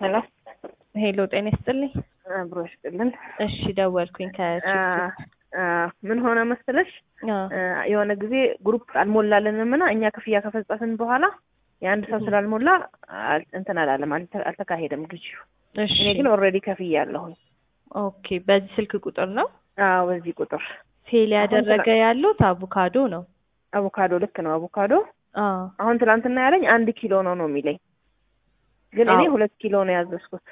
ሄሎ ሄሎ ጤና ይስጥልኝ። አብሮ ይስጥልን። እሺ ደወልኩኝ ከ ምን ሆነ መሰለሽ የሆነ ጊዜ ግሩፕ አልሞላለንም እና እኛ ክፍያ ከፈጸምን በኋላ የአንድ ሰው ስላልሞላ እንትን አላለም፣ አልተካሄደም ግዢው። እሺ እኔ ግን ኦልሬዲ ከፍያ አለሁኝ። ኦኬ በዚህ ስልክ ቁጥር ነው አዎ በዚህ ቁጥር ፌል ያደረገ ያሉት አቮካዶ ነው። አቮካዶ ልክ ነው አቮካዶ። አዎ አሁን ትናንትና ያለኝ አንድ ኪሎ ነው ነው የሚለኝ፣ ግን እኔ አዎ። ሁለት ኪሎ ነው ያዘዝኩት።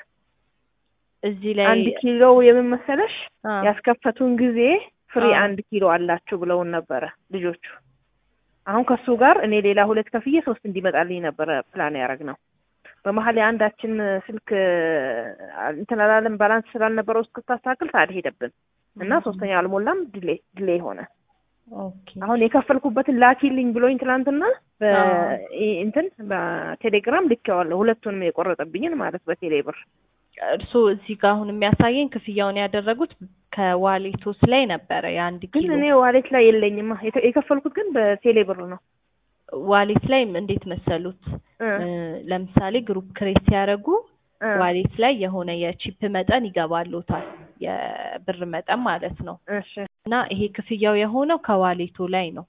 እዚህ ላይ አንድ ኪሎ የምን መሰለሽ አ፣ ያስከፈቱን ጊዜ ፍሪ አዎ። አንድ ኪሎ አላችሁ ብለውን ነበረ ልጆቹ። አሁን ከሱ ጋር እኔ ሌላ ሁለት ከፍዬ ሶስት እንዲመጣልኝ ነበረ ፕላን ያደረግነው። በመሀል የአንዳችን ስልክ እንትን አላለም ባላንስ ስላልነበረው እስክታስተካክል ታድ ሄደብን እና ሶስተኛ አልሞላም ድሌ ድሌ ሆነ። ኦኬ አሁን የከፈልኩበትን ላኪልኝ ብሎኝ ትናንትና በ- አዎ። እንትን በቴሌግራም ልኬዋለሁ ሁለቱንም የቆረጠብኝን ማለት በቴሌ ብር እርስዎ እዚህ ጋር አሁን የሚያሳየኝ ክፍያውን ያደረጉት ከዋሌቶስ ላይ ነበረ የአንድ ግን ኪሎ እኔ ዋሌት ላይ የለኝማ የተ- የከፈልኩት ግን በቴሌ ብር ነው ዋሌት ላይ እንዴት መሰሉት እ እ፣ ለምሳሌ ግሩፕ ክሬት ሲያደርጉ እ ዋሌት ላይ የሆነ የቺፕ መጠን ይገባሎታል የብር መጠን ማለት ነው እሺ እና ይሄ ክፍያው የሆነው ከዋሌቶ ላይ ነው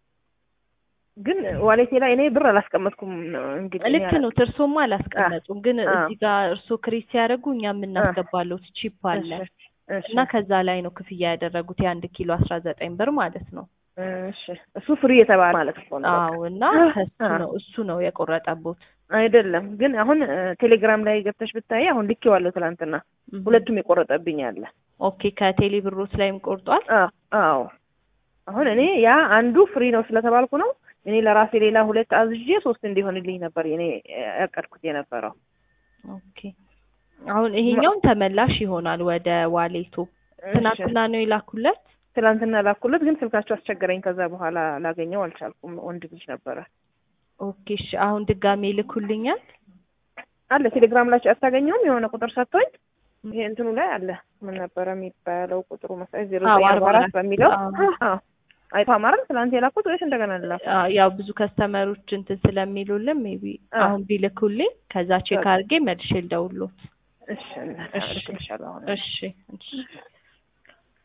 ግን ዋሌቴ ላይ እኔ ብር አላስቀመጥኩም ነው እንግዲህ ልክ ነው እርሶማ አላስቀመጡም ግን አ። እዚህ ጋር እርሶ ክሬት ሲያደርጉ እኛ የምናስገባሎት ቺፕ አለ እሺ እና ከዛ ላይ ነው ክፍያ ያደረጉት የአንድ ኪሎ አስራ ዘጠኝ ብር ማለት ነው እሺ እሱ ፍሪ የተባለ ማለት እኮ ነው በቃ። አዎ እና ከሱ አ። ነው እሱ ነው የቆረጠቦት አይደለም ግን አሁን እ፣ ቴሌግራም ላይ ገብተሽ ብታይ አሁን ልኬዋለሁ ትናንትና እም። ሁለቱም የቆረጠብኝ አለ ኦኬ ከቴሌ ብሮት ላይም ቆርጧል አ- አዎ አሁን እኔ ያ አንዱ ፍሪ ነው ስለተባልኩ ነው እኔ ለራሴ ሌላ ሁለት አዝዤ ሶስት እንዲሆንልኝ ነበር እኔ ያቀድኩት የነበረው ኦኬ አሁን ይሄኛውን ተመላሽ ይሆናል ወደ ዋሌቶ እሺ። ትናንትና ነው የላኩለት ትናንትና ላኩለት ግን ስልካቸው አስቸገረኝ ከዛ በኋላ ላገኘው አልቻልኩም ወንድ ልጅ ነበረ ኦኬ እሺ አሁን ድጋሜ ልኩልኛል አለ ቴሌግራም ላይ አታገኘውም የሆነ ቁጥር ሰጥቶኝ ይሄ እንትኑ ላይ አለ ምን ነበረ የሚባለው ቁጥሩ መሰለኝ ዜሮ አዎ፣ ዘጠኝ አርባ አርባ አራት አራት በሚለው አዎ። አዎ አይቶ አማረም ትናንት የላኩት ወይስ እንደገና ልላኩ አ፣ ያው ብዙ ከስተመሮች እንትን ስለሚሉልን ሜቢ አ። አሁን ቢልኩልኝ ከዛ ቼክ በቃ። አድርጌ መልሼ ልደውልዎት እሺ እናት እሺ። እልክልሻለሁ አሁን እሺ እሺ